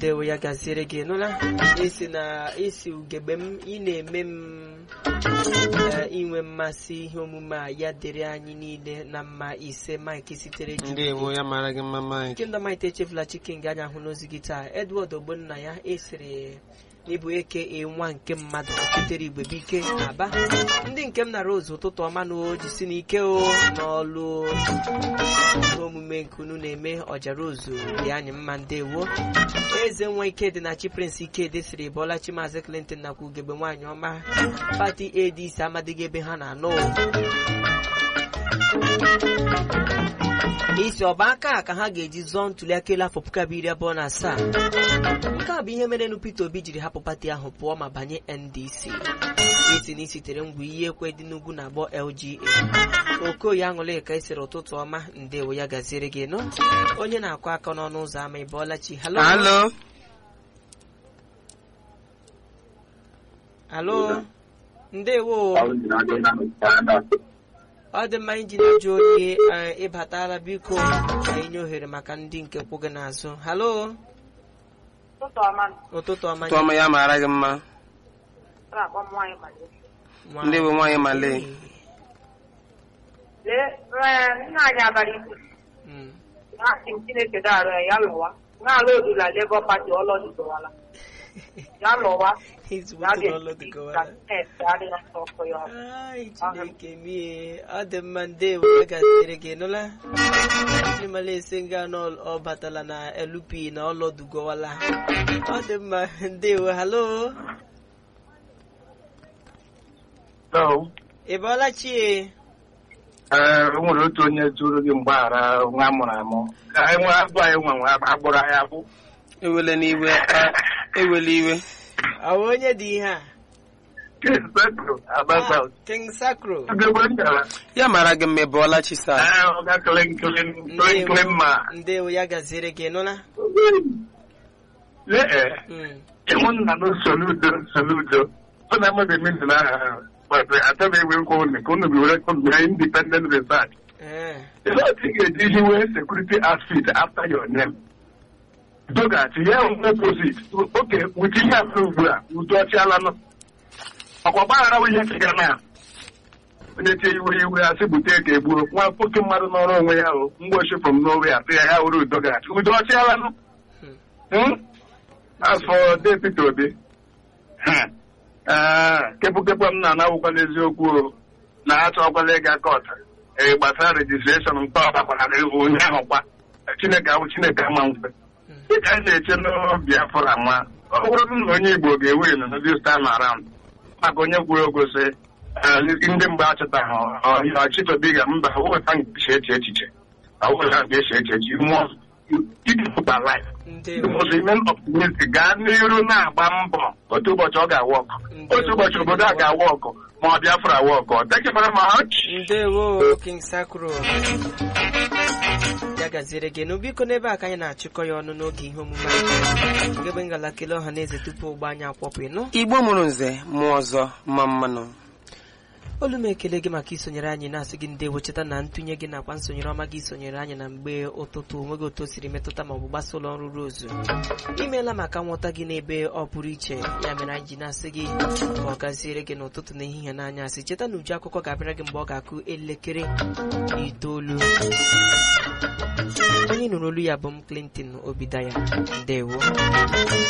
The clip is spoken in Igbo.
ndewo ya gaziere gị nụla isi na isi ugegbe m ị na-eme m ee, inwe mmasị ihe omume a ya dịrị anyị niile na mma ise mike sitere Jubilee. ndewo ya mara gị mma Mike Kingdom Might echefula chicken gị anya hụ n'ozi gị taa Edward Ogbonna ya esiri n'ịbụ eke nwa nke mmadụ sitere Igbebike Aba ndị nke m na Rose ụtụtụ ọma na o jisi n'ike o n'ọlụ ihe omume nke unu na-eme ọjara ozu dị anyị mma ndewo eze nwa ikedi na chi Prince Ikedi siri Bọlachi Maazị Clinton nakwa ugegbe nwaanyị ọma pati ADC amadịghị ebe ha na-anọ isi ọba aka a ka ha ga-eji zọọ ntuli aka elu afọ puku abụọ iri abụọ na asaa nke a bụ ihe mere nu Peter Obi jiri hapụ pati ahụ pụọ ma banye NDC isi na isitere ngwa iyi ekwe dị n'ugwu na agbọ LGA okoye aṅụle ka esiri ụtụtụ ọma ndewo ya gaziere gị nọ onye na-akụ aka n'ọnụ ụzọ ama ịbọọlachi halo halo halo ndewo ọ dị mma iji na-ajụ onye eh, ịbatala biko ka inye ohere maka ndị nke kwụ gị n'azụ halo ụtụtụ ọma ụtụtụ ọma tụọma ya mara gị mma na-akpọ m nwaanyị mali nwa- ndewo nwaanyị male lee ee, nna anyị abalị isi Mm. na-asị m chineke darụ ya ya lụwa na-alụ odula lebọ pati ọlọdụdowala ya lụwa Ezigbo ya tụrụ bịa ọlụ dị ka ka ọla. steeti adịghị ọsọ ọkụ ya ọkụ Ai, Chineke mie ọ dị mma ndewo ya gaziere gị nụla chimala ese nga na ọ- ọ batala na LP na ọlọdugowala ọ dị mma ndewo halo ị bọọla chie ee o nwere otu onye zuru gị mgbaghara nwa amụrụ amụ ka anyị nwe abụ anyị nwe nwe agbụrụ anyị abụ ewele n'iwe a- ewele iwe ọ bụ onye dị ihe a kesepụ abasa Ah, King Sacro ugegbe ngara ya mara gị mma ị bụọla chi saa ee ọ ga kele nkele nkele nkele mma ndewo ya gaziere gị nụla lee ee Mm. ịmụ nna na soludo soludo ọ na-amaghị mmiri na aha but achọghị ewe nkwa unu ka unu bi were mere independent research Eh. Ihe otu ị ga-eji hiwe security outfit after your name. Dogati ya onwe posit oke wuchi ihe afọ ugbu a udo ọchịala nọ. Ọkwa gbaghara bụ ihe chịga na onye tie iwe iwe asị bute ka egbuo nwa oke mmadụ n'ọrụ onwe ya o mgbochi from nowhere asị ya ya were udo gachi udo ọchịala nọ. Hmm? As for Day Peter Obi, hmm, eh, kepụkepụ m na-anawụkwa n'eziokwu o na achọkwala ịga kọt ee gbasara rejistreshọn nke ọbakwara onye ahụ kwa chineke ahụ chineke ama mfe dịka anyị na-eche n'biafra nwa ọ bụrụ na onye igbo ga-ewe na this time around maka onye kwuru okwu sị eh, ndị mgbe achọtaghị ọhịa ọchịchọbiga mba wụta nke eche echiche ọwụta nke eche echiche mmụọ idipụta life ndewo ozimen optimistic gaa n'iru na-agba mbọ otu ụbọchị ọ ga-awa ọkụ otu ụbọchị obodo a ga-awa ọkụ ma ọ biafra awa ọkụ ọ tekebara ma ọchị ndewo King Sacro ya gaziere gị nụ biko n'ebe a ka anyị na-achịkọ ya ọnụ n'oge ihe omume anyị ngebe ngala kele ọha na eze tupu ụgbọ anyị akwọpụ ịnụ igbo mụrụ nze mụọ ọzọ mma mmanụ olu m ekele gị maka isonyere anyị na-asị gị ndewo cheta na ntụnye gị nakwa nsonyere ọma gị sonyere anyị na mgbe ụtụtụ onweghị otu o siri metụta maọbụ gbasa ụlọ ọrụ rozu imeela maka nghọta gị n'ebe ọ pụrụ iche ya mere anyị ji na-asị gị ka ọ gaziere gị n'ụtụtụ na ehihie n'anya asị cheta na uju akụkọ ga-abịara gị mgbe ọ ga-akụ elekere itoolu onye nụrụ olu ya bụ m Clinton Obidaya ndewo